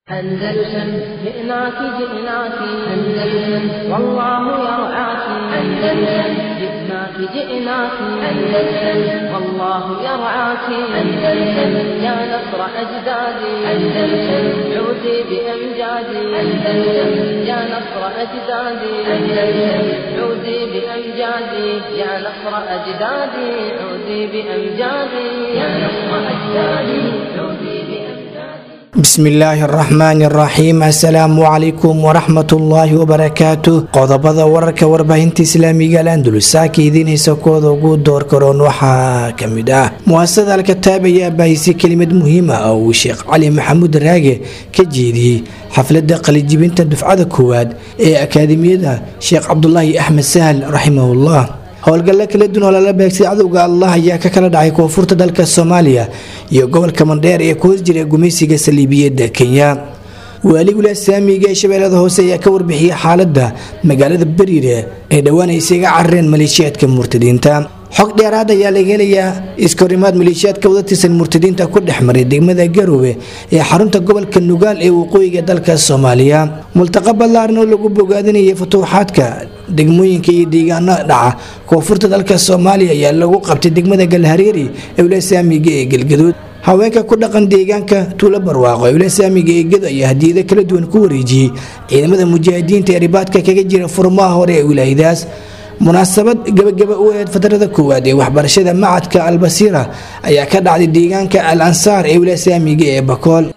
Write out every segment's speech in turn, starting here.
أندلسن جئناك جئناك أندلسن والله يرعاك أندلسن جئناك جئناك أندلسن والله يرعاك أندلسن يا نصر أجدادي أندلسن عودي بأمجادي أندلسن يا نصر أجدادي أندلسن عودي بأمجادي يا نصر أجدادي عودي بأمجادي يا نصر أجدادي عودي بأمجادي bismi illaahi araxmaani araxiim assalaamu calaykum waraxmatullaahi wabarakaatu qodobada wararka warbaahinta islaamiga al andulus saaka idiin haysa kooda ugu door karoon waxaa kamid ah muasasada alkataab ayaa baahisay kelimad muhiim ah oo uu sheekh cali maxamuud raage ka jeediyey xafladda qalijibinta dufcada koowaad ee akaademiyada sheekh cabdulaahi axmed sahal raximahullah howlgalla kala duwan oo lala beegsay cadowga allah ayaa ka kala dhacay koonfurta dalka soomaaliya iyo gobolka mandheer ee ku hoos jira gumaysiga saliibiyadda kenya waaligula saamiga ee shabeellada hoose ayaa ka warbixiyey xaaladda magaalada beriire ee dhowaan ay isaga carareen maleeshiyaadka murtadiinta xog dheeraad ayaa laga helayaa iskahorimaad maleeshiyaadka wada tirsan murtadiinta ku dhex maray degmada garowe ee xarunta gobolka nugaal ee waqooyiga dalka soomaaliya multaqa ballaaran oo lagu bogaadinayay futuuxaadka degmooyinka iyo deegaano dhaca koonfurta dalka soomaaliya ayaa lagu qabtay degmada galhareeri ee wulasaamiga ee galgaduud haweenka ku dhaqan deegaanka tuulo barwaaqo ee wulasaamiga ee gado ayaa hadiyado kala duwan ku wareejiyey ciidamada mujaahidiinta ee ribaadka kaga jira furmaha hore ee wilaayadaas munaasabad gabagaba u aheyd fatrada koowaad ee waxbarashada macadka albasiira ayaa ka dhacday deegaanka al ansaar ee wulasaamiga ee bakool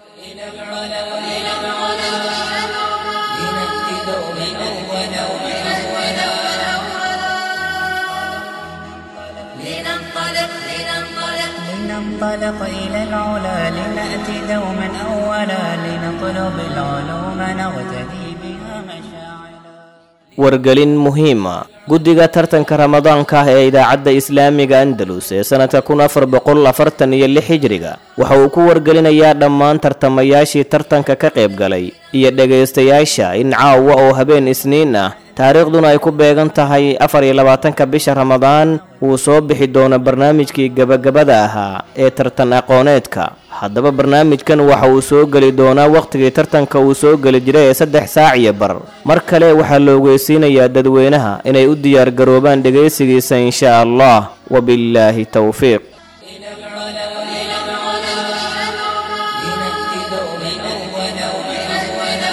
لننطلق لننطلق لننطلق إلى العلا لنأتي دوما أولا لنطلب العلوم نغتدي بها مشاعلا wargelin muhiima guddiga tartanka ramadaanka ah ee idaacadda islaamiga andalus ee sannadka kun afar boqol afartan iyo lix hijriga waxa uu ku wargelinayaa dhammaan tartamayaashii tartanka ka qayb galay iyo dhegaystayaasha in caawa oo habeen isniin ah taariikhduna ay ku beegan tahay afar iyo labaatanka bisha ramadaan wuu soo bixi doono barnaamijkii gebagabada ahaa ee tartan aqooneedka haddaba barnaamijkan waxa uu soo geli doonaa wakhtigii tartanka uu soo geli jiray ee saddex saac iyo bar mar kale waxaa la ogeysiinayaa dadweynaha inay u diyaargaroobaan dhegaysigiisa insha allah wabillaahi towfiiq لنأتي دوما أولا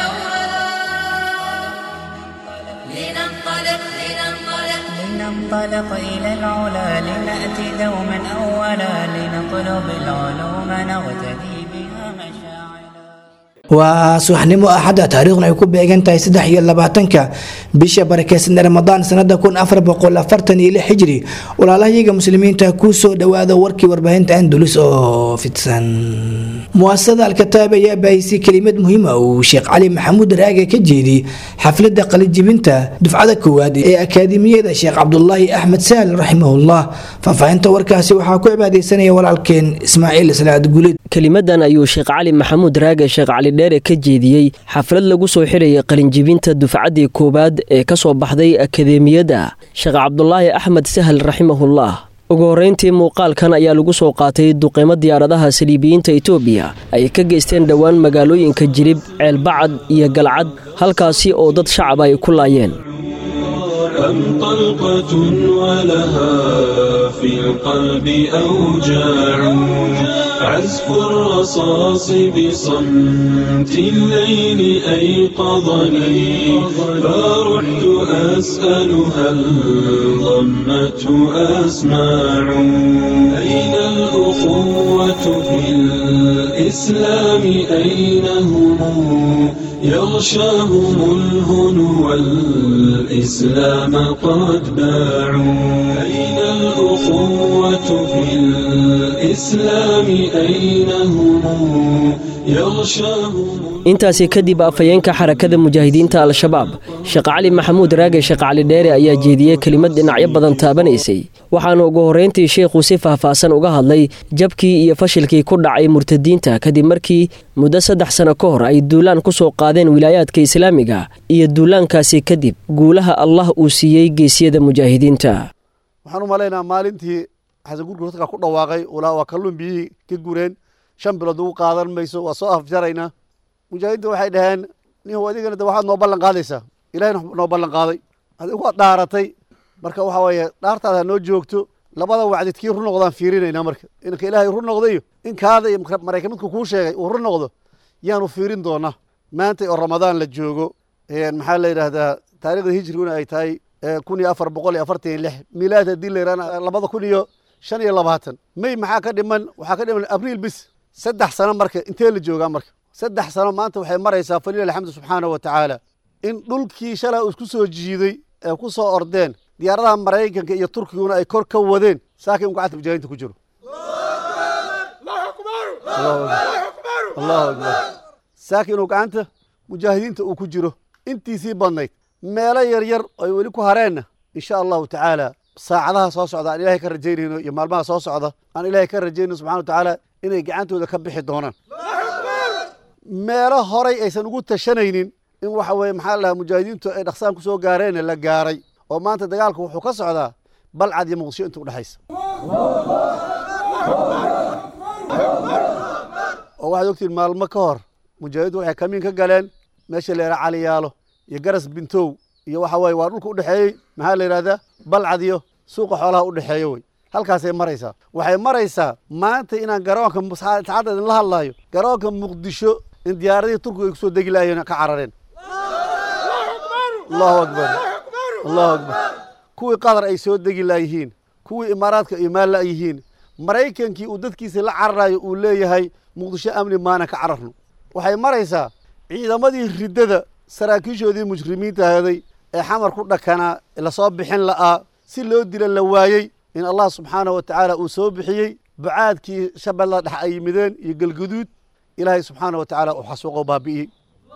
لننطلق لننطلق لننطلق إلى العلا لنأتي دوما أولا لنطلب العلوم نغتدي بها مشاعلا waa subaxnimo axadda taariikhduna ay ku beegan tahay saddex iyo labaatanka bisha barakeysan ramadaan sanada kun afar boqol afartan iyo lix xijri walaalahayaga muslimiinta kuu soo dhawaada warkii warbaahinta andulus oo fidsan muasasada alkataab ayaa baahisay kelimad muhiima uu sheekh cali maxamuud raage ka jeediyey xafladda qalijibinta dufcada koowaad ee akaademiyada sheekh cabdulaahi axmed sahal raximahullah faahfaahinta warkaasi waxaa ku cibaadeysanaya walaalkeen ismaaciil salaad guulid kelimadan ayuu sheekh cali maxamuud raage sheekh cali dheere ka jeediyey xaflad lagu soo xirayay qalinjibinta dufcaddii koowaad ee ka soo baxday akadeemiyadda sheekh cabdulaahi axmed sahal raximahullah ugu horreyntii muuqaalkan ayaa lagu soo qaatay duqeymo diyaaradaha saliibiyiinta itoobiya ay ka geysteen dhowaan magaalooyinka jirib ceelbacad iyo galcad halkaasi oo dad shacab ay ku laayeen أم طلقة ولها في القلب أوجاع عزف الرصاص بصمت الليل أيقظني فرحت أسأل هل ضمته أسماع أين الأخوة في الإسلام أين هم يغشاهم الهنو والإسلام قد باعوا أين الأخوة في الإسلام أين هم يغشاهم intaasi kadib afhayeenka xarakada mujaahidiinta al-shabaab sheekh cali maxamuud raage sheekh cali dheere ayaa jeediyey kelimad dhinacyo badan taabanaysay waxaana ugu horreyntii sheekhu si faahfaahsan uga hadlay jabkii iyo fashilkii ku dhacay murtadiinta kadib markii muddo saddex sano ka hor ay duulaan ku soo qaadeen wilaayaadka islaamiga iyo duulaankaasi kadib guulaha allah uu siiyey geesyada mujaahidiinta waxaan u malaynaa maalintii xasan gurgur dadka ku dhawaaqay ulaa waa kalluun biyihii ka gureen shan bilood ugu qaadan mayso waa soo afjaraynaa mujaahidiinta waxay dhaheen nin adigana de waxaad noo ballan qaadaysaa ilahayna noo ballan qaaday adigu waad dhaaratay marka waxa weeye dhaartaada noo joogto labada wacdid kii run noqdaan fiirinaynaa marka inka ilaahay run noqdayo in kaada iyo maraykan midku kuu sheegay uu run noqdo yaanu fiirin doonaa maanta oo ramadaan la joogo maxaa la yidhaahdaa taarikhda hijriguna ay tahay kun iyo afar boqol iyo afartan iyo lix milaad haddii la yidhahna labada kun iyo shan iyo labaatan may maxaa ka dhiman waxaa ka dhiman abriil bis saddex sano marka intee la joogaa marka saddex sano maanta waxay maraysaa falilah alxamdu subxaanahu wa tacaala in dhulkii shalay uu isku soo jiiday ee ku soo ordeen diyaaradaha maraykanka iyo turkiguna ay kor ka wadeen saakin uu gacanta mujaahidiinta ku jiro allahu akbar saakin inuu gacanta mujaahidiinta uu ku jiro intiisii badnayd meelo yaryar ay weli ku hareenna insha allahu tacaala saacadaha soo socda aan ilahay ka rajaynayno iyo maalmaha soo socda aan ilahay ka rajaynayno subxana wa tacaala inay gacantooda ka bixi doonaan meelo horay aysan ugu tashanaynin in waxa weye maxaa lahaa mujaahidiintu ay dhaqsaan ku soo gaareen la gaaray oo maanta dagaalku wuxuu ka socdaa balcad iyo muqdisho inta udhexaysa oo waxaad ogtiin maalmo ka hor mujaahidiintu waxay kamiin ka galeen meesha la yidhaha caliyaalo iyo garas bintow iyo waxa weye waa dhulka udhexeeyey maxaa la yidhahdaa balcad iyo suuqa xoolaha udhexeeyo wey halkaasay maraysaa waxay maraysaa maanta inaan garoonka saacadda idinla hadlaayo garoonka muqdisho in diyaaradihii turkiga ay kusoo degi laayeen ka carareen allahu akbar allahu akbar kuwii qatar ay soo degi laayihiin kuwii imaaraadka imaan la'yihiin maraykankii uu dadkiisa la cararayo uu leeyahay muqdisho amni maana ka cararno waxay maraysaa ciidamadii riddada saraakiishoodii mujrimiinta ahaday ee xamar ku dhakanaa lasoo bixin la'aa si loo dila la waayey in allah subxaanahu wa tacaala uu soo bixiyey bucaadkii shabeellada dhex ay yimideen iyo galguduud ilaahay subxaana wa tacaala uu xasuuqo baabi'iyey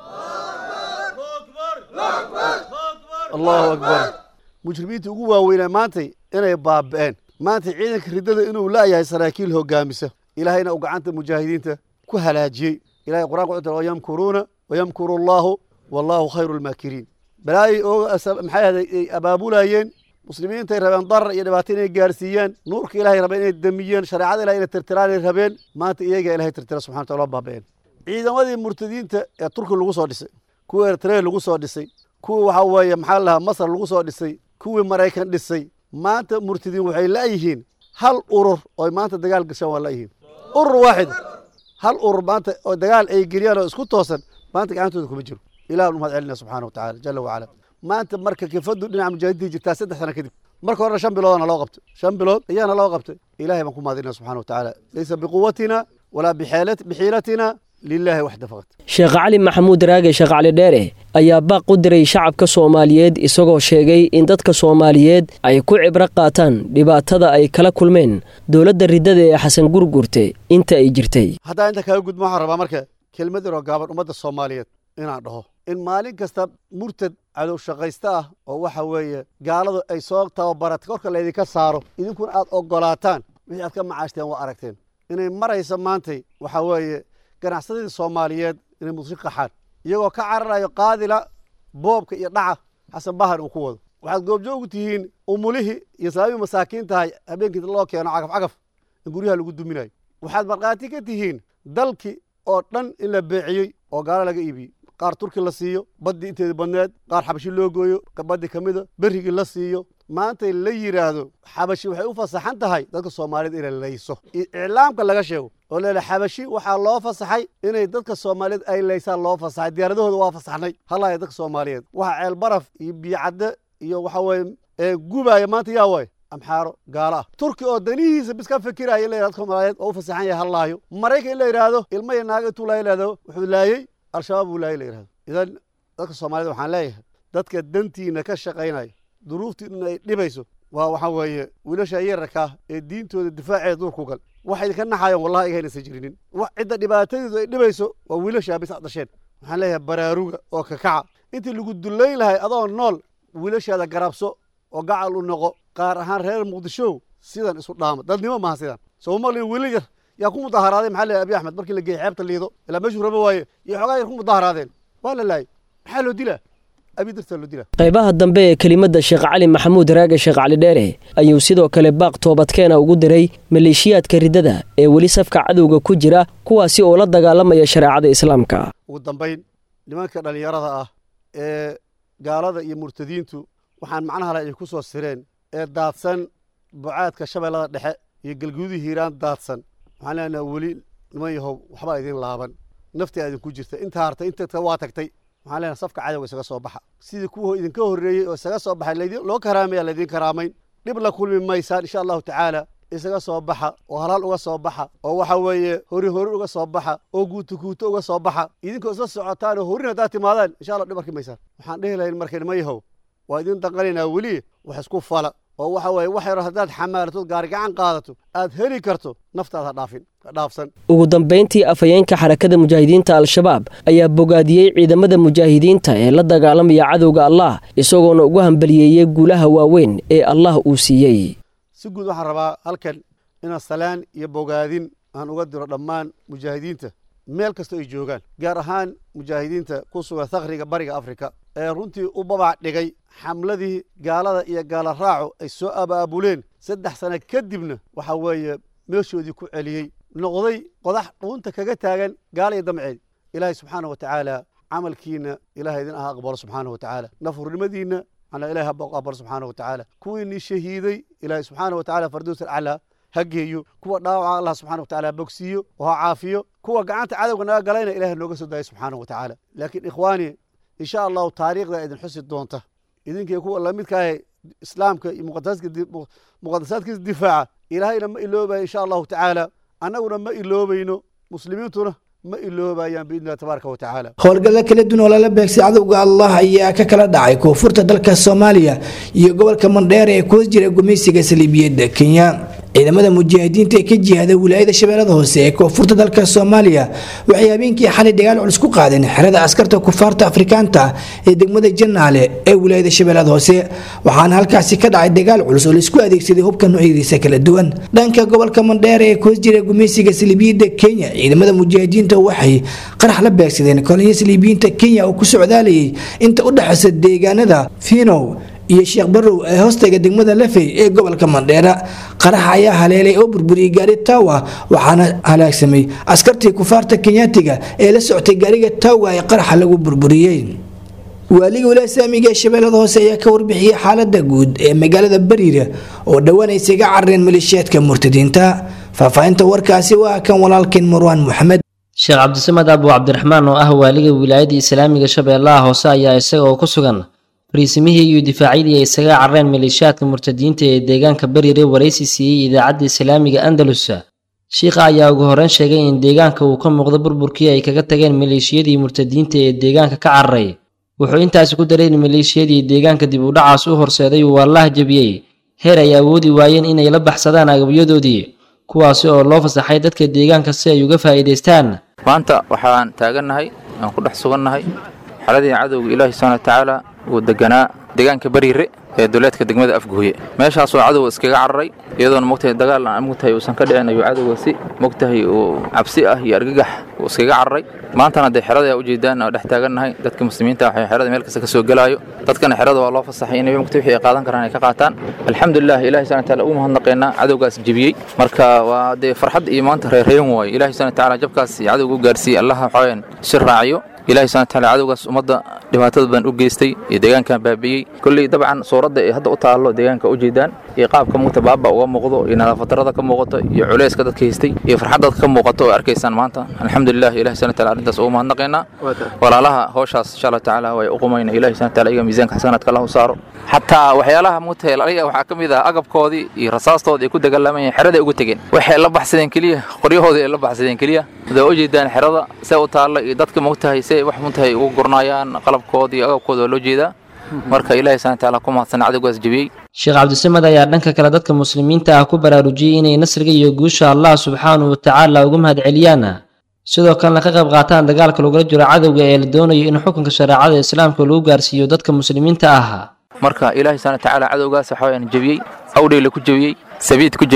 allahu akbar mujrimiinta ugu waaweynaa maantay inay baabi'een maanta ciidanka riddada inuu la'yahay saraakiil hogaamisa ilaahayna uu gacanta mujaahidiinta ku halaajiyey ilahay qur'anka wuxuu tiri wayamkuruuna wayamkuru allahu wallahu khayru lmaakiriin balaayay ooga maxay ahday ay abaabulayeen muslimiintay rabeen darar iyo dhibaato inay gaarsiiyaan nuurka ilahay rabeen inay damiyeen shareecada ilahay inay tirtiraan ay rabeen maanta iyagaa ilahay tirtira subxana wataala baabi'een ciidamadii murtadiinta ee turki lagu soo dhisay kuwii eritrea lagu soo dhisay kuwii waxaa weeye maxaa lahaa masar lagu soo dhisay kuwii maraykan dhisay maanta murtadiin waxay la'yihiin hal urur oo maanta dagaal gashaan waa la'yihiin urur waaxid hal urur maanta oo dagaal ay geliyaan oo isku toosan maanta gacantooda kuma jiro ilah umad celina subxana wa tacala jala wacala maanta marka kifadu dhinaca mujaahidiinta jirtaa saddex sana kadib marka horena shan biloodana loo qabtay shan bilood ayaana loo qabtay ilahay baan ku mahadinaa subxana wa tacaala laysa biquwatina walaa bixiilatina lilahi waxda faqad sheekh cali maxamuud raage sheekh cali dheere ayaa baaq u diray shacabka soomaaliyeed isagoo sheegay in dadka soomaaliyeed ay ku cibro qaataan dhibaatada ay kala kulmeen dowladda riddada ee xasan gurgurte inta ay jirtay haddaa inta kaga gudma waxaan rabaa marka kelmad yaroo gaaban ummadda soomaaliyeed inaan dhaho in maalin kasta murtad cadow shaqaysta ah oo waxa weeye gaaladu ay soo tababaratay korka laydinka saaro idinkuna aad ogolaataan wixii aad ka macaashteen waa aragteen inay maraysa maantay waxa weeye ganacsadadii soomaaliyeed inay muqdisho qaxaan iyagoo ka cararayo qaadila boobka iyo dhaca xasan bahar uu ku wado waxaad goobjoogu tihiin umulihii iyo salaamii masaakiin tahay habeenkii loo keeno cagaf cagaf in guryaha lagu duminayo waxaad markhaati ka tihiin dalkii oo dhan in la beeciyey oo gaalo laga iibiyey qaar turki la siiyo baddii inteeda badneed qaar xabashi loo gooyo baddi ka mida berrigii la siiyo maanta la yidhaahdo xabashi waxay u fasaxan tahay dadka soomaaliyed inay layso iclaamka laga sheego oo leela xabashi waxaa loo fasaxay inay dadka soomaaliyeed ay laysaan loo fasaxay diyaaradahooda waa fasaxnay halaaya dadka soomaaliyeed waxa ceel baraf iyo biyocadde iyo waxa weye ee gubaaya maanta yaa waay amxaaro gaalo ah turki oo danihiisa bis ka fikiraya in la yidhahdo dadka soomaaliyeed oo u fasaxan yahay hallaayo maraykan in la yidhaahdo ilmo iyo naaga intuu laaya yidhahdo wuxuu laayey al-shabaab buu laayay la yidhahdo idan dadka soomaaliyed waxaan leeyahay dadka dantiina ka shaqaynaya duruuftiina ay dhibayso waa waxaa weeye wiilasha yararkaa ee diintooda difaaceeda duurku gal waxay idinka naxayaan wallahi igaynaysan jirinin cidda dhibaatadeedu ay dhibayso waa wiilashaa bis ad dhasheen waxaan leeyahay baraaruga oo kakaca intii lagu dullayn lahay adoo nool wiilashaada garabso oo gacal u noqo qaar ahaan reer muqdisho sidan isu dhaama dadnimo maaha sidan soo maqlin wiilal yar yaa ku mudaharaaday maxaa leeyahay abi axmed markii la geeyey xeebta liido ilaa meeshuu raba waaye iyo xoogaa yar ku mudaharaadeen waa la laayay maxaa loo dilaa abi dartaa loo dilaa qaybaha dambe ee kelimadda sheekh cali maxamuud raage sheekh cali dheere ayuu sidoo kale baaq toobadkeena ugu diray maleeshiyaadka riddada ee weli safka cadowga ku jira kuwaasi oo la dagaalamaya shareecada islaamka ugu dambayn nimanka dhallinyarada ah ee gaalada iyo murtadiintu waxaan macnaha le ay ku soo sireen ee daadsan bucaadka shabeellada dhexe iyo galguudii hiiraan daadsan waxaan leenaha weli niman yahow waxbaa idin laaban nafti idinku jirta inta hartay inta waa tagtay waxaan leenahay safka cadowga isaga soo baxa sidii kuwa idinka horreeyey oo isaga soo baxay laydin loo karaamaya laydin karaamayn dhib la kulmi maysaan insha allahu tacaala isaga soo baxa oo halaal uga soo baxa oo waxa weeye hori hori uga soo baxa oo guuto guuto uga soo baxa idinkoo isla socotaan oo horin haddaad timaadaan insha allah dhib arki maysaan waxaan dhehi lahayn marka nima yahow waa idin danqanaynaa weli wax isku fala oo waxa weeye wax yaro haddaad xamaalato gaari gacan qaadato aad heli karto naftaad ha dhaafin ha dhaafsan ugu dambayntii afhayeenka xarakada mujaahidiinta al-shabaab ayaa bogaadiyey ciidamada mujaahidiinta ee la dagaalamaya cadowga allah isagoona ugu hambaliyeeyey guulaha waaweyn ee allah uu siiyey si guud waxaan rabaa halkan inaan salaan iyo bogaadin aan uga diro dhammaan mujaahidiinta meel kasta ay joogaan gaar ahaan mujaahidiinta ku sugan thakriga bariga afrika ee runtii u babac dhigay xamladii gaalada iyo gaala raacu ay soo abaabuleen saddex sano kadibna waxa weeye meeshoodii ku celiyey noqday qodax dhuunta kaga taagan gaala iyo damceed ilaahay subxaana wa tacaala camalkiina ilahay idin aha aqbalo subxaana wa tacaala nafurnimadiinna ana ilahay ha aqbalo subxaana wa tacaala kuwiinii shahiiday ilaahay subxaana wa tacaala fardows alcalaa ha geeyo kuwa dhaawaca allah subxana wa tacaala bogsiiyo oo ha caafiyo kuwa gacanta cadowga naga galayna ilahay nooga soo daayo subxaana wa tacaala laakiin ikhwaani insha allahu taariikhda idin xusi doonta idinkii kuwa lamidkaahe islaamka iyo muqadasaadkiisa difaaca ilaahayna ma iloobayo insha allahu tacaala annaguna ma iloobayno muslimiintuna ma iloobayaan biidni illahi tabaaraka wa tacaala howlgalla kala duwan oo lala beegsay cadowga allah ayaa ka kala dhacay koonfurta dalka soomaaliya iyo gobolka mandheer ee kuwas jira gumaysiga saliibiyadda kenya ciidamada mujaahidiinta ee ka jihada wilaayada shabeellada hoose ee koonfurta dalka soomaaliya waxay habeenkii xalay dagaal culus ku qaadeen xerada askarta kufaarta afrikaanta ee degmada janaale ee wilaayada shabeellada hoose waxaana halkaasi ka dhacay dagaal culus oo laisku adeegsaday hubka noocyadiisa kala duwan dhanka gobolka mandheer ee kuwas jira gumaysiga saliibiyadda kenya ciidamada mujaahidiinta waxay qarax la beegsadeen kolonyo saliibiyiinta kenya oo ku socdaalayay inta u dhexaysa deegaanada finow iyo sheekh barow ee hoostaga degmada lafey ee gobolka mandheera qaraxa ayaa haleelay oo burburiyey gaari taawa waxaana halaagsamay askartii kufaarta kenyaatiga ee la soctay gaariga taawa ee qaraxa lagu burburiyey waaliga wilaaya saamiga ee shabeellada hoose ayaa ka warbixiyey xaalada guud ee magaalada bariira oo dhowaan ay isaga carareen maleeshiyaadka murtadiinta faahfaahinta warkaasi waa kan walaalkeen marwaan moxamed sheekh cabdisamed abu cabdiraxmaan oo ah waaliga wilaayada islaamiga shabeellaha hoose ayaa isaga oo ku sugan fariisimihii iyo difaacyadii ay isaga carreen maleeshiyaadka murtadiinta ee deegaanka bariire waraysi siiyey idaacadda islaamiga andalus shiikha ayaa ugu horreyn sheegay in deegaanka uu ka muuqdo burburkii ay kaga tageen maleeshiyadii murtadiinta ee deegaanka ka cararay wuxuu intaasi ku daray in maleeshiyadii deegaanka dib u dhacaas u horseeday uu allaah jebiyey heer ay awoodi waayeen inay la baxsadaan agabyadoodii kuwaasi oo loo fasaxay dadka deegaanka si ay uga faa'iidaystaan maanta waxaan taagannahay aan ku dhex sugannahay xaladii cadowga ilaahi subxana wa tacaala uu deganaa deegaanka bariire ee duleedka degmada afguuye meeshaasoo cadowga iskaga cararay iyadoona mogtahay dagaal aan mogtahay uusan ka dhicin ayuu cadowga si mogtahay uu cabsi ah iyo argagax uu iskaga cararay maantana dee xerada u jeedaan oo dhex taagannahay dadka muslimiinta waxay xerada meel kasta ka soo gelaayo dadkana xerada waa loo fasaxay inay mogtahay wixii ay qaadan karaan ay ka qaataan alxamdulilah ilahi subhana taala ugu mahadnaqaynaa cadowgaas jebiyey marka waa dee farxad iyo maanta reerreyn waayo ilahi subhana taala jabkaas cadowga u gaarsiiyey allaha waxawayaan si raaciyo ilahi subhana taala cadowgaas ummadda dhibaatada badan u geystay iyo deegaankan baabi'iyey kolley dabcan suuradda ay hadda u taallo deegaanka u jeedaan iyo qaabka mugta baaba uga muuqdo iyo nadaafadarada ka muuqato iyo culeyska dadka haystay iyo farxad dadka ka muuqato oo arkaysaan maanta alxamdulilah ilahi subhana taala arrintaas ugu mahadnaqaynaa walaalaha howshaas insha allah tacaala way u qumayna ilahi subhana taala iyaga miisaanka xasanaadka allah u saaro xataa waxyaalaha mugta laliga waxaa ka mid ah agabkoodii iyo rasaastoodii ay ku dagaalamayeen xeraday ugu tegeen waxay la baxsadeen keliya qoryahoodii ay la baxsadeen keliya hadaa u jeedaan xerada see u taalla iyo dadka mogtahay see wax mugtahay ugu gurnaayaan qalabkooda iyo agabkooda waa loo jeedaa marka ilahi subhana taala ku mahadsan cadowgaas jebiyey sheekh cabdisamed ayaa dhanka kale dadka muslimiinta ah ku baraarujiyey inay nasriga iyo guusha allah subxaanahu watacaala uga mahad celiyaan sidoo kalena ka qayb qaataan dagaalka lagula jiro cadowga ee la doonayo in xukunka shareecada islaamka lagu gaarsiiyo dadka muslimiinta ah marka ilaahi subhana tacaala cadowgaas waxa wayaan jebiyey awdheyle ku jebiyey sabiid ku jebiyey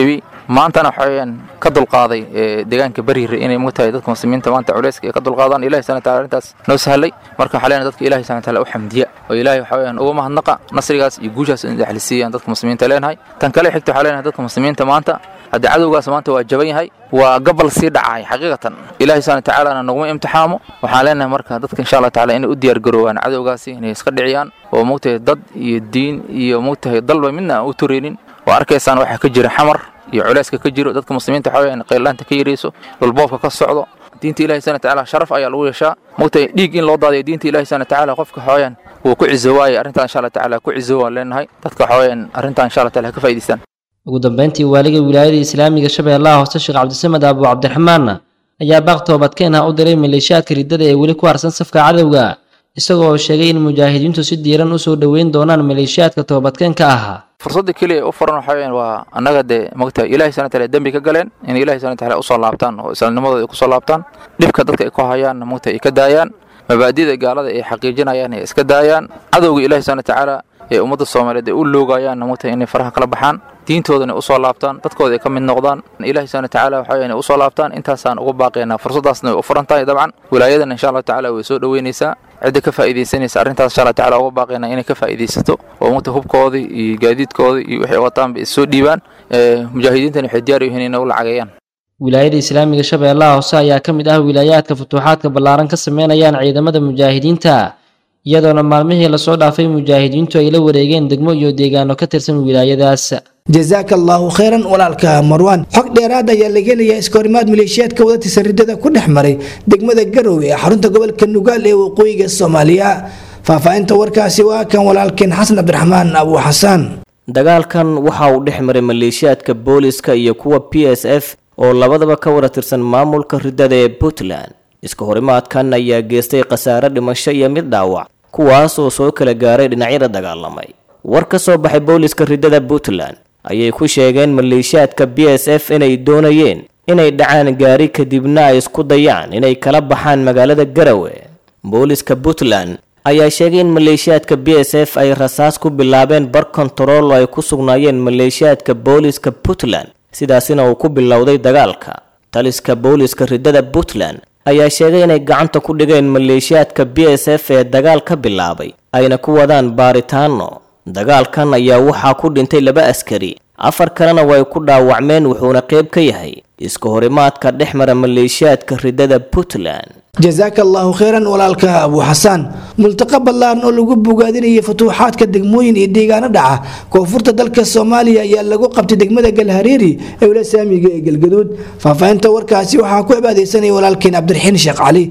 maantana waxaweyaan ka dulqaaday deegaanka bariire inay mogtahay dadka muslimiinta maanta culeyska ay ka dulqaadaan ilahi subhana wataala arrintaas noo sahlay marka waxaa leenahay dadka ilahi subhana wataala u xamdiya oo ilahi waxaweyaan uga mahadnaqa nasrigaas iyo guushaas in daxlisiiyaan dadka muslimiinta leenahay tan kale xigta waxaa leenahay dadka muslimiinta maanta haddii cadowgaas maanta waa jaban yahay waa gabal sii dhacay xaqiiqatan ilahi subhana watacaalana naguma imtixaamo waxaan leenahay marka dadka insha allah taala inay u diyaar garoowaan cadowgaasi inay iska dhiciyaan oo mogtahay dad iyo diin iyo mogtahay dalba midna aan u tureynin oo arkaysaan waxaa ka jira xamar iyo culeyska ka jiro dadka muslimiinta waxa weyaan qayllaanta ka yarayso dhulboobka ka socdo diinta ilahi subhana watacaala sharaf ayaa lagu yeeshaa mogtahay dhiig in loo daadayo diinta ilahi subhana watacaala qofka waxaweyaan wuu ku cizo waaye arrintan insha allah tacaala ku cizo waan leenahay dadka waxaweyaan arrintan insha allah taala ha ka faa'idaystaan ugu dambeyntii waaliga wilaayada islaamiga shabeellaha hoose sheekh cabdisamed abu cabdiraxmaanna ayaa baaq toobadkeen ah u diray maleeshiyaadka riddada ee weli ku harsan safka cadowga isagoo oo sheegay in mujaahidiintu si diiran u soo dhoweyn doonaan maleeshiyaadka toobadkeenka ahaa fursadda keliya u furan waxa weyaan waa annaga dee mogtahay ilahi subhana wataala dembi ka galeen in ilahi subhana wataala usoo laabtaan oo islaamnimadooda ay kusoo laabtaan dhibka dadka ay ku hayaanna mogtahay ay ka daayaan mabaadida gaalada ay xaqiijinayaan ay iska daayaan cadowga ilahi subhana watacaala ee ummadda soomaaliyeed ay u loogayaanna mogtahay inay faraha kala baxaan diintoodana usoo laabtaan dadkooda ay ka mid noqdaan ilahi subhana watacaala waxa weyaan usoo laabtaan intaasaan uga baaqaynaa fursaddaasna way u furan tahay dabcan wilaayadana insha allahu tacala way soo dhoweynaysaa cidda ka faa'iidaysanaysa arrintaas insha allah tacala uga baaqaynaa inay ka faa'iidaysato oo mugta hubkoodii iyo gaadiidkoodii iyo waxay wataanba is soo dhiibaan mujaahidiintana waxay diyaar u yihiin inay u lacageeyaan wilaayada islaamiga shabeellaha hoose ayaa ka mid ah wilaayaadka futuuxaadka ballaaran ka sameynayaan ciidamada mujaahidiinta iyadoona maalmihii lasoo dhaafay mujaahidiintu ay la wareegeen degmo iyo deegaano ka tirsan wilaayadaas jazaaka allaahu khayran walaalka marwaan xog dheeraad ayaa laga helayaa iskahorimaad maleeshiyaadka wadatiisa riddada ku dhex maray degmada garowe ee xarunta gobolka nugaal ee waqooyiga soomaaliya faahfaahinta warkaasi waa kan walaalkeen xasan cabdiraxmaan abu xasaan dagaalkan waxa uu dhex maray maleeshiyaadka booliska iyo kuwa p s f oo labadaba ka wada tirsan maamulka riddada ee puntland iska horimaadkan ayaa geestay khasaare dhimasho iyo mid dhaawac kuwaas oo soo kala gaaray dhinacyada dagaalamay war ka soo baxay booliska riddada puntland ayay ku sheegeen maleeshiyaadka b s f inay doonayeen inay dhacaan gaari kadibna ay isku dayaan inay kala baxaan magaalada garawe booliska puntland ayaa sheegay in maleeshiyaadka b s f ay rasaas ku bilaabeen bar kontarool oo ay ku sugnaayeen maleeshiyaadka booliska puntland sidaasina uu ku bilowday dagaalka taliska booliska riddada puntland ayaa sheegay inay gacanta ku dhigeen maleeshiyaadka b s f ee dagaal ka bilaabay ayna ku wadaan baaritaano dagaalkan ayaa waxaa ku dhintay laba askari afar kalena way ku dhaawacmeen wuxuuna qayb ka yahay iska horimaadka dhex mara maleeshiyaadka riddada puntland jazaaka allaahu khayran walaalka abu xasaan multaqa ballaaran oo lagu bogaadinayay futuuxaadka degmooyin iyo deegaano dhaca koonfurta dalka soomaaliya ayaa lagu qabtay degmada galhareeri ee wila saamiga ee galgaduud faahfaahinta warkaasi waxaa ku cibaadaysanaya walaalkeen cabdiraxiin sheekh cali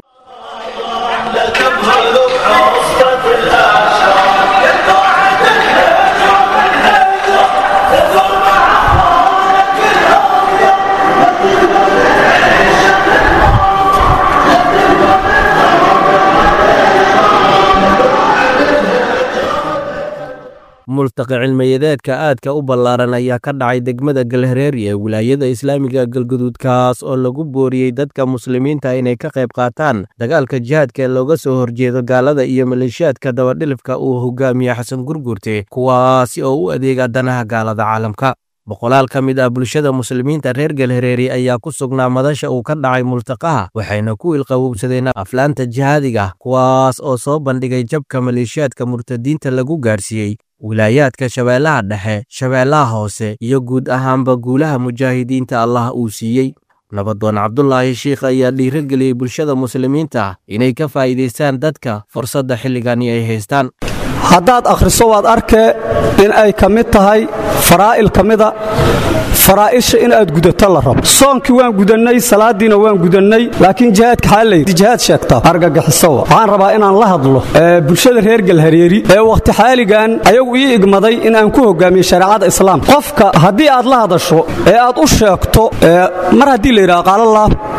multaqa cilmiyadeedka aadka u ballaaran ayaa ka dhacay degmada galhareeri ee wilaayada islaamiga galguduud kaas oo lagu booriyey dadka muslimiinta inay ka qayb qaataan dagaalka jihaadka ee looga soo horjeedo gaalada iyo maleeshiyaadka dabadhilifka uu hogaamiye xasan gurgurte kuwaasi oo u adeega danaha gaalada caalamka boqolaal ka mid ah bulshada muslimiinta reer galhareeri ayaa ku sugnaa madasha uu ka dhacay multaqaha waxayna ku ilqawowsadeen aflaanta jihaadiga kuwaas oo soo bandhigay jabka maleeshiyaadka murtadiinta lagu gaarsiiyey wilaayaadka shabeellaha dhexe shabeellaha hoose iyo guud ahaanba guulaha mujaahidiinta allah uu siiyey nabadoon cabdulaahi shiikh ayaa dhiirageliyey bulshada muslimiinta inay ka faa'iidaystaan dadka fursadda xilligani ay haystaan haddaad akhriso waad arkee in ay ka mid tahay faraa'il ka mida faraa'isha inaad gudato la rabo soonkii waan gudannay salaaddiina waan gudannay laakiin jihaadka xaalaydi jihaad sheegta argagixisowa waxaan rabaa inaan la hadlo bulshada reer galhareeri ee wakhti xaaligan ayagu ii igmaday in aan ku hogaamiyo shareecada islaamka qofka haddii aad la hadasho ee aad u sheegto mar haddii la yidhaha qaalallaah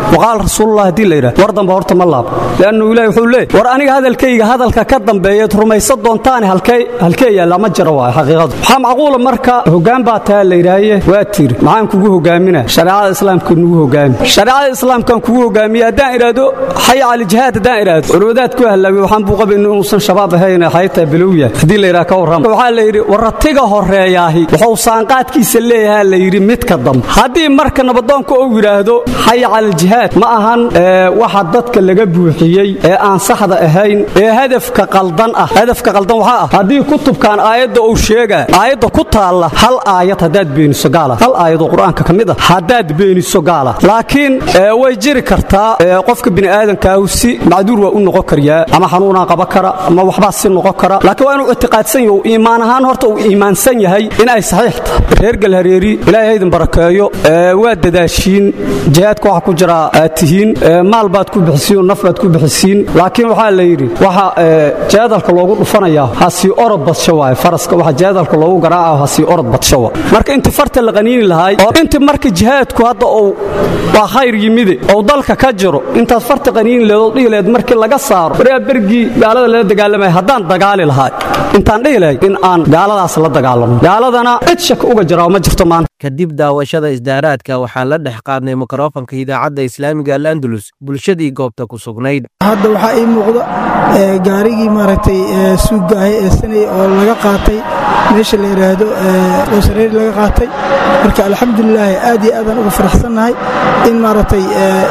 waqaal rasuulullah haddii la yidhahdo war dambe horta ma laabo leannu ilahi wuxuu leey war aniga hadalkayga hadalka ka dambeeyaed rumaysan doontaane halkee halkee yaalla ma jiro waayo xaqiiqadu waxaa macquula marka hoggaan baa taa la yidhaaye waa tiri maxaan kugu hoggaamina shareecada islaamka nugu hoggaami shareecada islaamkan kugu hoggaamiye haddaan idhaahdo xaya cali jihaad haddaan idhaahdo culwadaad ku hallaawi waxaan buu qabin inuusan shabaab ahayn xaytaa bilowya haddii la yidhaha ka warrama waxaa la yidhi warratiga horreeyaahi wuxuu saanqaadkiisa leeyahaa la yidhi midka dambe haddii marka nabadoonka uu yidhaahdo xaya cali jihaad ma ahan waxa dadka laga buuxiyey ee aan saxda ahayn ee hadafka qaldan ah hadafka qaldan waxaa ah haddii kutubkan aayadda uu sheegaa aayadda ku taalla hal aayad haddaad beeniso gaala hal aayadoo qur-aanka ka mid ah haddaad beeniso gaala laakiin way jiri kartaa qofka bini'aadankaahu si macduur waa u noqon karyaa ama xanuunaa qaba kara ama waxbaa si noqon kara laakiin waa inuu ictiqaadsan yaho iimaan ahaan horta uu iimaansan yahay in ay saxiix tahay reer galhareeri ilaahay haydin barakeeyo waa dadaashiin jihaadka waxa ku jira aad tihiin maal baad ku bixisiin oo naf baad ku bixisiin laakiin waxaa la yidhi waxa jaadalka loogu dhufanayaa ha sii orod badsho waaye faraska waxa jaadalka loogu garaaca ha sii orod badsho waa marka intii farta la qaniini lahaay oo intii marka jihaadku hadda uu waa khayr yimide oo dalka ka jiro intaad farta qaniini leed oo dhihi leed markii laga saaro waryaa bergii gaalada lala dagaalamaya haddaan dagaali lahaay intaan dhihi lahay in aan gaaladaas la dagaalamo gaaladana cid shaka uga jiraa ma jirto maanta kadib daawashada isdaaraadka waxaan la dhex qaadnay mikrofanka idaacadda islaamiga alandalus bulshadii goobta ku sugnayd hadda waxaa ii muuqda gaarigii maaragtay suuggaahay ee sanay oo laga qaatay meesha la yidhaahdo oosareeri laga qaatay marka alxamdulilaahi aad iyo aadaan uga faraxsannahay in maaragtay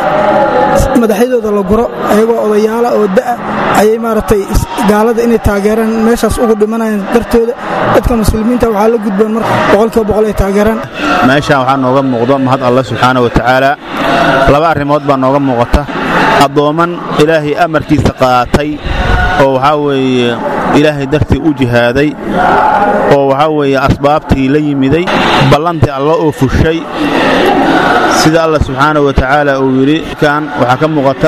madaxyadooda la guro ayagoo odayaala oo da'a ayay maaragtay gaalada inay taageeraan meeshaas ugu dhimanayaan dartooda dadka muslimiinta waxaa la gudboon marka boqolkiiba boqol ay taageeraan meeshaan waxaa nooga muuqdo mahad allah subxaana wa tacaala laba arrimood baa nooga muuqata addoomman ilaahay amarkiisa qaatay oo waxaa weeye ilaahay dartii u jihaaday oo waxaa weeye asbaabtii la yimiday ballantii alla oo fushay sida allah subxaana wa tacaala uu yidhi kan waxaa ka muuqata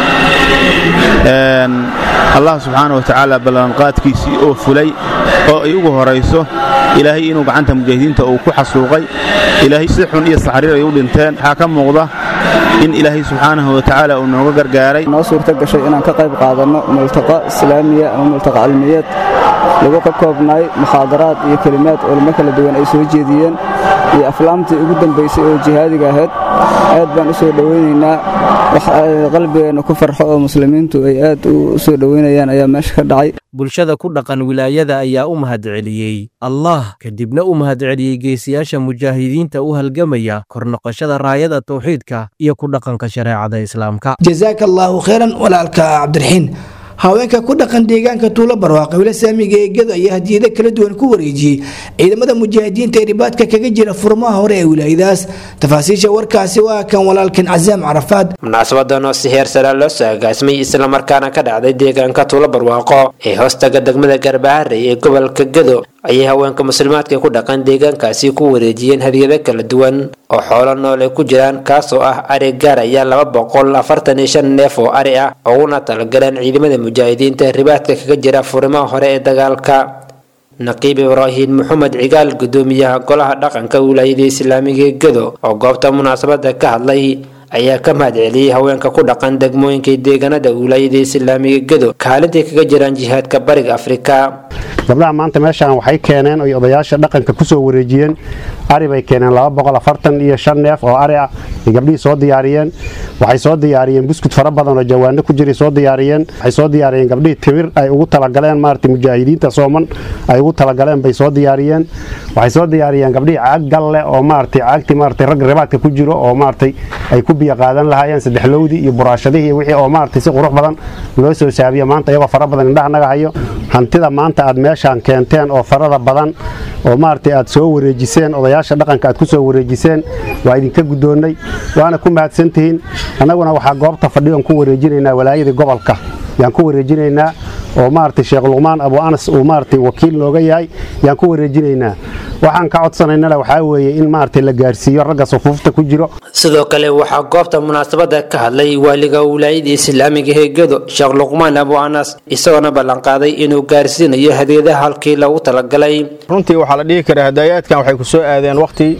allah subxaana wa tacaala ballanqaadkiisii oo fulay oo ay ugu horayso ilaahay inuu gacanta mujaahidiinta uu ku xasuuqay ilaahay si xun iyo saxriir ay u dhinteen waxaa ka muuqda in ilaahay subxaanahu wa tacaala uu nooga gargaaray noo suurta gashay inaan ka qayb qaadanno multaqa islaamiya ama multaqa cilmiyeed lagu ka koobnaay mukhaadaraad iyo kelimaad culimo kala duwan ay soo jeediyeen iyo aflaamtii ugu dambaysay oo jihaadiga ahayd aad baan u soo dhowaynaynaa wax qalbigeenna ku farxo oo muslimiintu ay aad u soo dhowaynayaan ayaa meesha ka dhacay bulshada ku dhaqan wilaayada ayaa u mahadceliyey allah kadibna u mahadceliyey geesiyaasha mujaahidiinta u halgamaya kor noqoshada raayada tawxiidka iyo ku dhaqanka shareecada islaamka jazaaka allaahu khayran walaalka cabdiraxiin haweenka ku dhaqan deegaanka tuulo barwaaqe wila saamiga eegadu ayaa hadiyado kala duwan ku wareejiyey ciidamada mujaahidiinta ee ribaadka kaga jira furmaha hore ee wilaayadaas tafaasiisha warkaasi waa kan walaalkan casaam carafaad munaasabadan oo si heer sare loo soo agaasmay islamarkaana ka dhacday deegaanka tuulo barwaaqo ee hoostaga degmada garbaharey ee gobolka gado ayay haweenka muslimaadka ku dhaqan deegaankaasi ku wareejiyeen hadiyado kala duwan oo xoolo nool ay ku jiraan kaas oo ah ari gaar ayaa laba boqol afartan iyo shan neef oo ari ah uguna talagaleen ciidamada mujaahidiinta ribaadka kaga jira furimaha hore ee dagaalka naqiib ibraahim maxamed cigaal gudoomiyaha golaha dhaqanka wilaayada islaamiga ee gado oo goobta munaasabada ka hadlay ayaa ka mahadceliyey haweenka ku dhaqan degmooyinka deegaanada wilaayada islaamiga gado kaalintay kaga jiraan jihaadka bariga afrika gabdhaha maanta meeshaan waxay keeneen oy odayaasha dhaqanka ku soo wareejiyeen ari bay keeneen iyo shan neef oo ari ah ay gabdhihii soo diyaariyeen waxay soo diyaariyeen buskud fara badan oo jawaano ku jiray soo diyaariyeen waxay soo diyaariyeen gabdhihii timir ay ugu talagaleen maarata mujaahidiinta sooman ay ugu talagaleen bay soo diyaariyeen waxay soo diyaariyeen gabdhihii caag galle oo maarata caagtii maarata rag ribaadka ku jiro oo maarata ay ku biyo qaadan lahaayeen saddexlowdii iyo buraashadihii wixii oo maarata si qurux badan loo soo saabiyo maanta iyagoo fara badan indhaha naga hayo hantida maanta aad meeshaan keenteen oo farada badan oo maaragtay aad soo wareejiseen odayaasha dhaqanka aad ku soo wareejiseen waa idinka guddoonnay waana ku mahadsantihiin annaguna waxaa goobta fadhiyoon ku wareejinaynaa walaayadii gobolka yaan ku wareejinaynaa oo maaragtay sheekh luqmaan abu anas uu maaragtay wakiil nooga yahay yaan ku wareejinaynaa waxaan ka codsanaynana waxaa weeye in maaragtay la gaarsiiyo ragga sufuufta ku jiro sidoo kale waxaa goobta munaasabada ka hadlay waaliga wilaayada islaamiga ee gado sheekh luqmaan abu anas isagoona ballanqaaday inuu gaarsiinayo hadiyadaha halkii loogu talagalay runtii waxaa la dhihi karaa hadaayaadkan waxay ku soo aadeen wakhti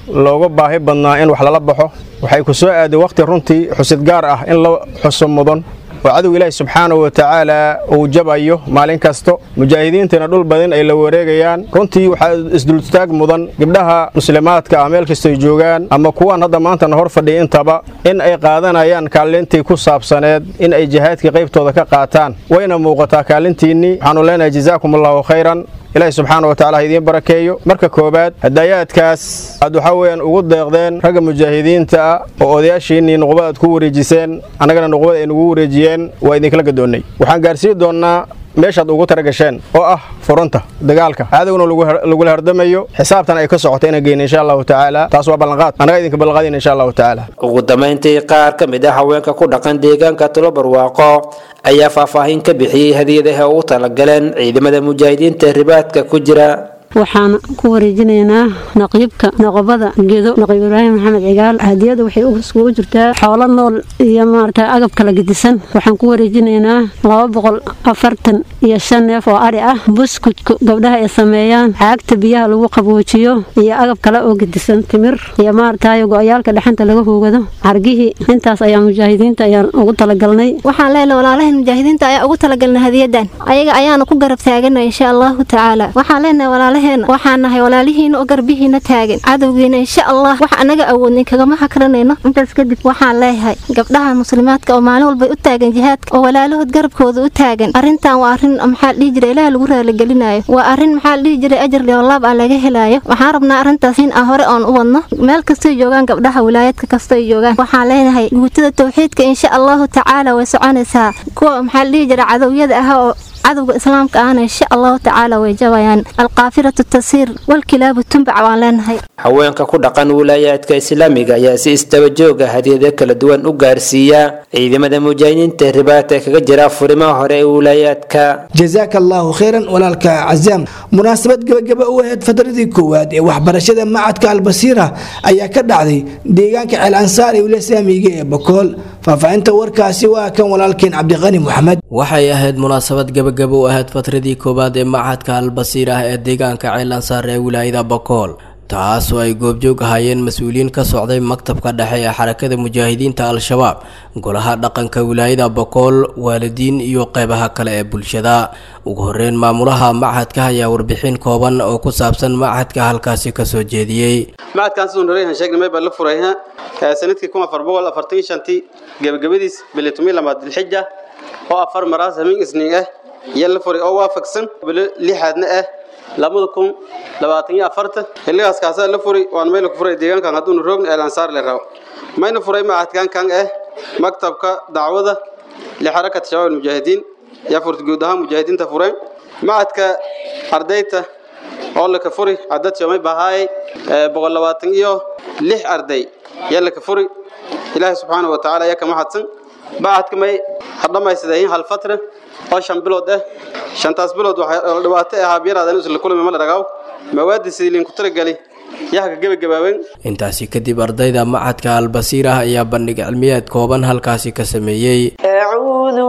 looga baahi badnaa in wax lala baxo waxay ku soo aaday wakhti runtii xusid gaar ah in la xuso mudan oo cadow ilaahi subxaanahu wa tacaala uu jabayo maalin kasto mujaahidiintana dhul badan ay la wareegayaan runtii waxaa isdultaag mudan gabdhaha muslimaadka ah meel kastoy joogaan ama kuwaan hadda maantana hor fadhiya intaba in ay qaadanayaan kaalintii ku saabsaneed in ay jihaadkii qaybtooda ka qaataan wayna muuqataa kaalintiinnii waxaanu leenahay jazaakum allahu khayran ilaahi subxaana wa tacala ha idiin barakeeyo marka koowaad hadaayaadkaas aad waxaa weeyaan ugu deeqdeen ragga mujaahidiinta ah oo odayaashiinnii nuqba aad ku wareejiseen annagana nuqbada ay nugu wareejiyeen waa idinkala gadoonnay waxaan gaarsiin doonnaa meeshaad ugu talagasheen oo ah furunta dagaalka cadowna lagula hardamayo xisaabtan ay ka socoto inaan geyna insha allahu tacaala taas waa ballanqaad annaga idinka ballanqaadina insha allahu tacaala ugu dambayntii qaar ka mid ah haweenka ku dhaqan deegaanka tulobarwaaqo ayaa faahfaahin ka bixiyey hadiyadaha ugu talagaleen ciidamada mujaahidiinta ribaadka ku jira waxaan ku wareejinaynaa naqiibka noqobada gedo naqiib ibraahim maxamed cigaal hadiyada waxay iskugu jirtaa xoolo nool iyo maarata agab kala gedisan waxaan ku wareejinaynaa laba boqol afartan iyo shan neef oo ari ah buskudka gabdhaha ay sameeyaan caagta biyaha lagu qaboojiyo iyo agab kale oo gedisan timir iyo maaratayo go-yaalka dhexanta laga hoogado cargihii intaas ayaa mujaahidiinta ayaan ugu talagalnay waxaan leenahay walaalahan mujaahidiinta ayaa ugu talagalnay hadiyadan ayaga ayaana ku garab taaganay insha allahu tacaala waxaan leenahay walaalaheena waxaan nahay walaalihiina oo garbihiina taagan cadowgiina insha allah wax anaga awoodnay kagama hakranayno intaas kadib waxaan leeyahay gabdhaha muslimaadka oo maalin walbay u taagan jihaadka oo walaalahood garabkooda u taagan arrintan waa arrin maxaa la dhihi jiray ilaah lagu raaligelinayo waa arrin maxaa la dhihi jiray ajar liolaab aan laga helayo waxaan rabnaa arrintaas in aan hore oon u wadno meel kastay joogaan gabdhaha wilaayadka kastay joogaan waxaan leenahay guutada tawxiidka insha allahu tacaala way soconaysaa kuwa maxaa la dhihi jiray cadowyada ah oo cadowga islaamka ahna insha allahu tacaala way jabayaan alkaafiratu tasiir walkilaabu tumbac waan leenahay haweenka ku dhaqan wilaayaadka islaamiga ayaa si istaba jooga hadiyado kala duwan u gaarsiiya ciidamada mujaahidiinta ribaadka kaga jira furimaha hore ee wilaayaadka jazaaka allaahu khayran walaalka cazaam munaasabad gebagaba u ahayd fadradii koowaad ee waxbarashada macadka albasiira ayaa ka dhacday deegaanka ceel ansaar ee wilaaya islaamiga ee bakool faahfaahinta warkaasi waa kan walaalkeen cabdiqani moxamed waxay ahayd munaasabad gebagaba u ahayd fatradii koowaad ee macadka albasiir ah ee deegaanka ceel ansaar ee wilaayada bakool taasoo ay goobjoog ahaayeen mas-uuliyiin ka socday maktabka dhexe ee xarakada mujaahidiinta al-shabaab golaha dhaqanka wilaayada bakool waalidiin iyo qeybaha kale ee bulshada ugu horeyn maamulaha machadka ayaa warbixin kooban oo ku saabsan machadka halkaasi kasoo jeediyey macadkaan siduu horeeyaan sheegnay may baa la furay sanadkii kun afar boqol afartan shantii gebagabadiis bilitumii lamaad dilxija oo afar maraas hamin isniin ah iyo la furay oo waafaqsan bilo lixaadna ah labada kun labaatan iyo afarta xilligaas kaasaa la furi waan mayla ku furay deegaankan hadduuna roogna ee lansaar le rabo mayna furay macadkan kan ah maktabka dacwada lixarakat shabaab almujaahidiin yaa furta guud ahaan mujaahidiinta fureen macadka ardayta oo laka furi cadad shomay bahaayay boqol labaatan iyo lix arday yaa laka furi ilaahay subxaana wa tacaala ayaa kama hadsan bacadka may hadhamaysadeen hal fatra oo shan bilood ah shantaas bilood waxaa dhibaato ahaa biyaraada isla kulmi ma la dhagaaw mawaadi sidii liinku talagali yaha ka gebagabaabeen intaasi kadib ardayda macadka albasiir ah ayaa bandhig cilmiyeed kooban halkaasi ka sameeyey أعوذ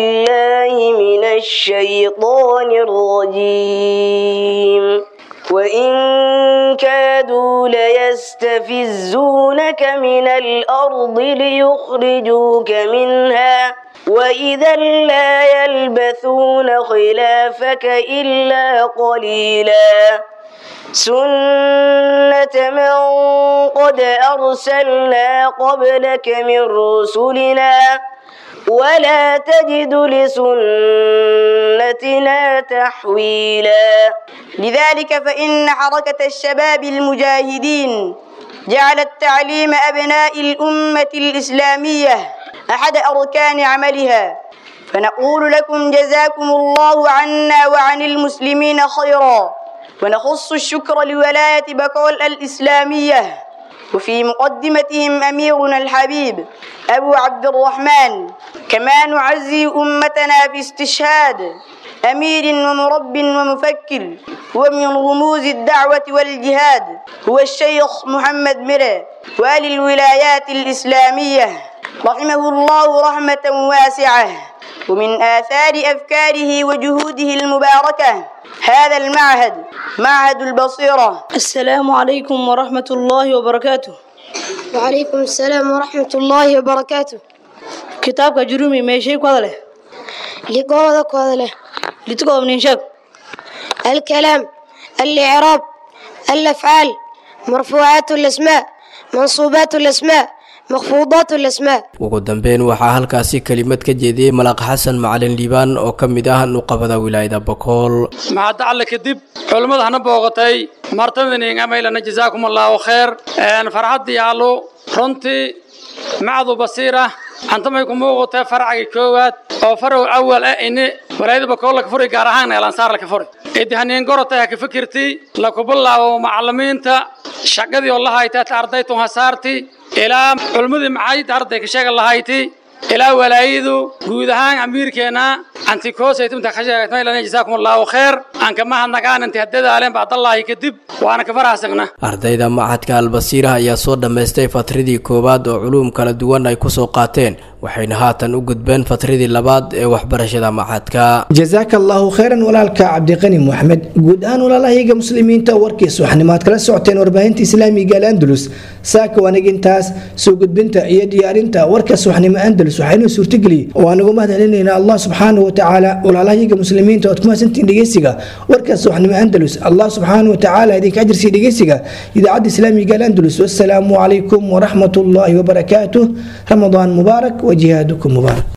بالله من الشيطان الرجيم وإن كادوا ليستفزونك من الأرض ليخرجوك منها وإذا لا يلبثون خلافك إلا قليلا سنة من قد أرسلنا قبلك من رسلنا ولا تجد لسنتنا تحويلا لذلك فإن حركة الشباب المجاهدين جعلت تعليم أبناء الأمة الإسلامية أحد أركان عملها فنقول لكم جزاكم الله عنا وعن المسلمين خيرا ونخص الشكر لولاية بكول الإسلامية وفي مقدمتهم أميرنا الحبيب أبو عبد الرحمن كما نعزي أمتنا في استشهاد أمير ومرب ومفكر ومن رموز الدعوة والجهاد هو الشيخ محمد مرة والي الولايات الإسلامية رحمه الله رحمة واسعة ومن آثار أفكاره وجهوده المباركة هذا المعهد معهد البصيرة السلام عليكم ورحمة الله وبركاته وعليكم السلام ورحمة الله وبركاته كتابك جرومي ما شيء كذا له لقوة كذا له لتقوى من شك الكلام الإعراب الأفعال مرفوعات الأسماء منصوبات الأسماء مخفوضات الأسماء ugu dambeyn waxaa halkaasi kelimad ka jeediyey malaaq xasan macalin liibaan oo ka mid ah nuqabada wilaayada bakool maxadda alle kadib culimmada hana booqatay martadaniin amaylana jazaakum allaahu khayr farxaddii allo runtii macdu basiira antamay ku muuqatay farcagii koowaad oo farow awal ah ini walaayada bakool laka furi gaar ahaan eelansaar laka furi idi haniin gorotay ha ka fikirti laku bilaabo macallimiinta shaqadii oo la haytaata ardaytun hasaarti ilaa culmadii maxayd arday ka sheega lahayti ilaa walaayadu guud ahaan amiirkeena antikoosaytumta ka sheegatmaylan jazaakum allaahu khayr aan kama hadnagaan inti haddadaaleen bacdallaahi kadib waana ka faraxsagna ardayda machadka albasiira ayaa soo dhammaystay fatradii koowaad oo culuum kala duwan ay ku soo qaateen waxayna haatan u gudbeen fatradii labaad ee waxbarashada machadka jazaaka allaahu khayran walaalka cabdiqani moxamed guud ahaan walaalahayaga muslimiinta warkiisa waxnimaad kala socoteen warbaahinta islaamiga al'andalus saaka wanagintaas soo gudbinta iyo diyaarinta warkaas waxnimo andalus waxaynoo suurtageliyey oo aan ugu mahadcelinaynaa allah subxaanahu watacaala walaalahayaga muslimiinta ood ku mahadsantiin dhegeysiga warkaas waxnimo andalus allah subxaanahu watacaala idinka ajirsiya dhegeysiga idaacadda islaamiga al'andalus wassalaamu calaykum waraxmat ullaahi wabarakaatuh ramadaan mubaarak وجهادكم مبارك